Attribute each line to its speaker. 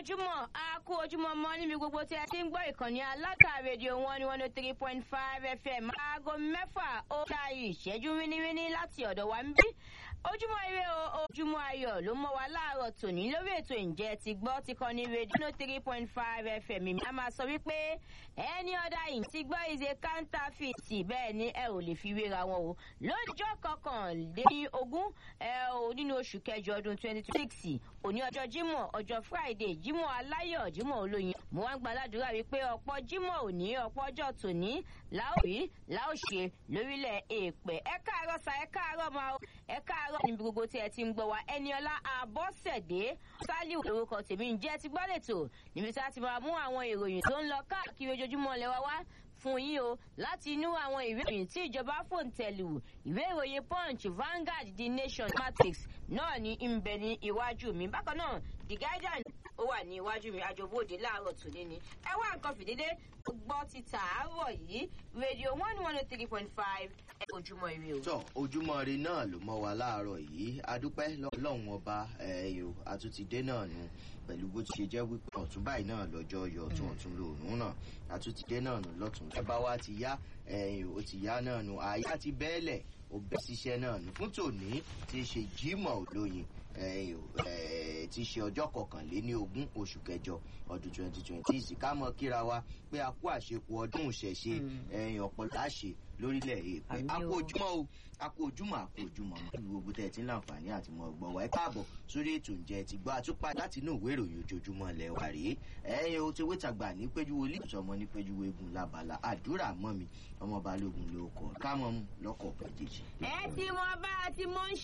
Speaker 1: ojúmọ́ a kú ojúmọ́ mọ́ níbi gbogbo tí ẹ ti ń gbọ́ ìkànnì aláta rédíò one ní one oh three point five fm aago mẹ́fà ó ta ìṣẹ́jú wíníwíní láti ọ̀dọ̀ wa ń bí ojúmọ́ ire o ojúmọ́ ayọ̀ ló mọ́ wa láàárọ̀ tòní lórí ètò ìjẹ́ ti gbọ́ ti kọ́ ní rédíò one oh three point five fm mi a máa sọ wípé ẹni ọ̀dà yìí ti gbọ́ ìṣe counterfeit bẹ́ẹ̀ ni ẹ ò lè fi wéra wọn o lọ́jọ́ kọkànlélógún ẹ ò nínú oṣù kẹjọ ọdún twenty twenty six òní ọjọ́ jímọ̀ ọjọ́ friday jímọ̀ aláyọ̀ jímọ̀ olóyin mo wá ń gbàládùra wípé ọ̀pọ̀ jímọ̀ òní ọ̀pọ̀ ọjọ́ tòní láòrí láòṣe lórílẹ̀ èèpẹ̀ ẹ káàárọ̀ sa ẹ káàárọ̀ máa ẹ káàárọ̀ níbi gbogbo tí ẹ ti ń gbọ́ wa ẹniọlá abọ́sẹ̀dé sálíù lórúkọ tèmi ń jẹ́ ti gbọ́ lẹ́tọ̀ níbi tí a ti máa mú àwọn ìròyìn tó ń lọ káàkiri ojoojúmọ́ lẹ́wọ́ wá fún yín o láti inú àwọn ìwé ìròyìn tí ìjọba fòǹtẹ̀lù ìwé ìròyìn punch vanguard the nation matrix náà ní ń bẹ ní iwájú mi bákan náà the guardian ó wà ní iwájú mi àjọbóde láàárọ̀ tòní ni ẹ wá nǹkan fìdílé gbọ́ ti tààrọ̀ yìí rédíò one one oh three point five ẹ ojúmọ́ ire o.
Speaker 2: tọ ojúmọ́ ire náà ló mọ́ wa láàárọ̀ yìí adúpẹ́ lọ́lọ́run ọba ẹ̀yọ́ àtúntìdé náà nù pẹ̀lú bó ti ṣe jẹ́ wípé ọ̀tún báyìí náà lọ́jọ́ yọ ọ̀tún ọ̀tún lòórùn náà àtúntìdé náà nù lọ́tún ẹ bá wa ti yá ẹ̀yìn ó ti yá náà nù àyà ti bẹ́ẹ̀lẹ̀ ó bẹ́ síṣẹ́ náà nù fún tòní ti ṣe jímọ̀ olóyin ti ṣe ọjọ́ kọkànléní ogún oṣù kẹjọ ọdún twenty twenty six ká mọ kíra wa pé a kú àṣepọ̀ ọdún ìṣẹ̀ṣe ẹ̀yìn ọ̀pọ̀ láṣẹ lórílẹ̀ èèpẹ̀ a kú ojúmọ́ o a kú ojúmọ́ a kú ojúmọ́ mọ́ kí gbogbo tẹ̀ tí ń láǹfààní àti mọ̀ gbọ́ wa ẹ káàbọ̀ sórí ètò ǹjẹ́ ti gbọ́ àtúpà láti inú ìwé ìròyìn ojoojúmọ́ lẹ̀ wà rèé ẹ̀yìn o ti wéta gbà ní péjú wọlé ìtọ́mọ ní péjú egun labala àdúrà mọ́ mi ọmọ balógun ló kọ ká mọ́ mu lọ́kọ̀ méjèèjì.
Speaker 1: ẹ ti mọ bá a ti mọ ń